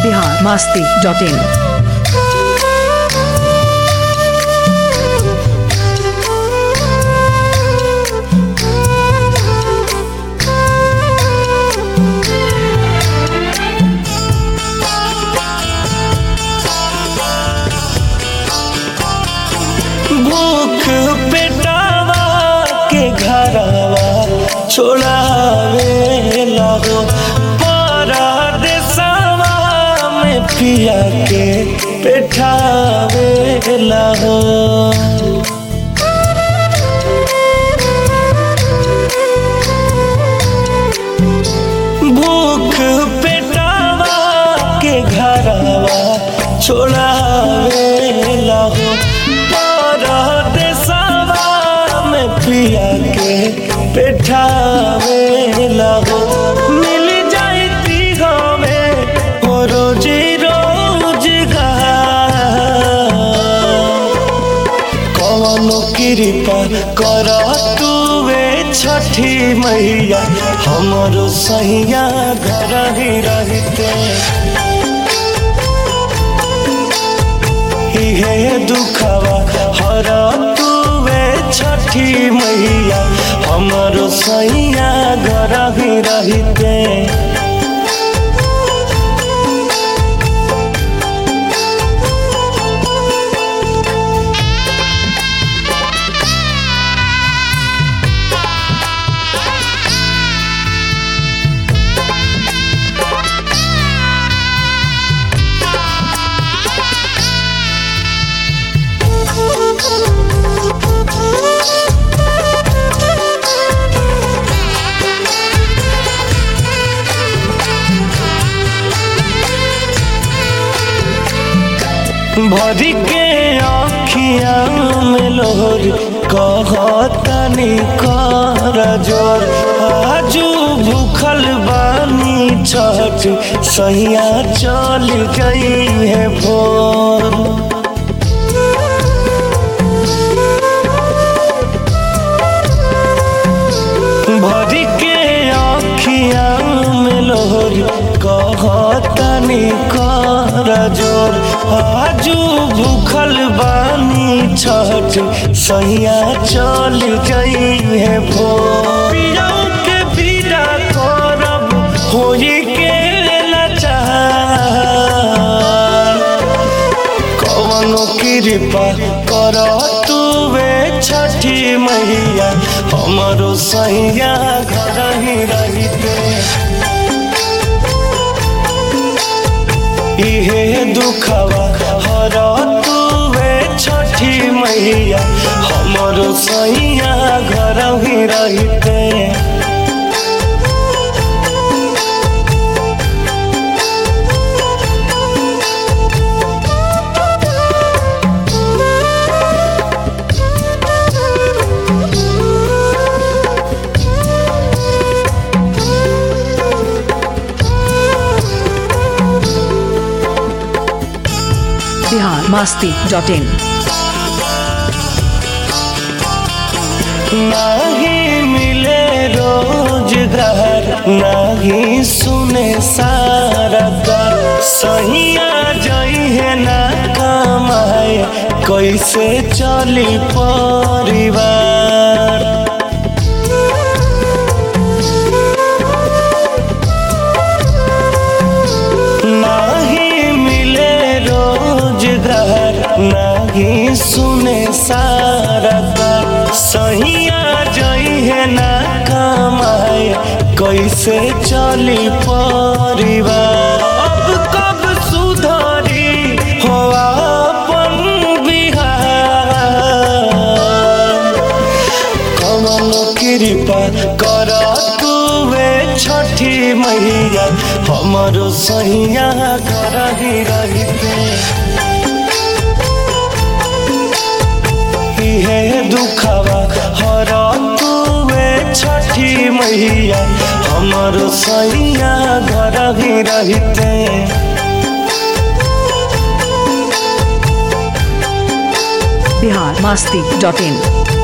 Bihar Masti dot in भूख पेटावा के घरवा छोड़ावे लगो परदेसवा में पिया के पेठावे लगो भूख पेटावा के घरवा छोड़ावे लगो परदेसवा में पिया के पेठावे लगो मिल जाती हमें वो रोजी रोजगार कवनो कृपा कर तुवे छठी मैया हमरो सैया घर ही रहते हे दुखवा हर तुवे छठी मैया हमरो सैया घर ही रहते भरी के आखिया में लोर कहतनी कर जोर आजू भूखल बानी छठ सैया चल गई है भोर भरी के आखिया में लोर कहतनी कर जोर आजू भूखल बानी छठ सैया चल गई है भोर पियाऊ के विदा करब होई के लाचार कवनो कृपा कर तुवे छठी मैया हमरो सैया घर ही रहते इहे दुखवा हर तुवे छठी मैया हमरो सैया घर ही रहते बिहार मास्ती डॉट इन नहीं मिले रोजगार नहीं सुने सारा कर सहिया जई है ना कमाए कैसे चली परिवार नहीं मिले रोजगार नहीं सुने सारा कर सहिया जई है ना कमाए कैसे चली परिवार अब कब सुधरी हो अपन बिहार कमल कृपा कर तुवे छठी मैया हमरो सैया घर ही रहते इहे दुखवा हर तुवे छठी मैया हमरो सैया घर ही रहते बिहार मास्ती डॉट इन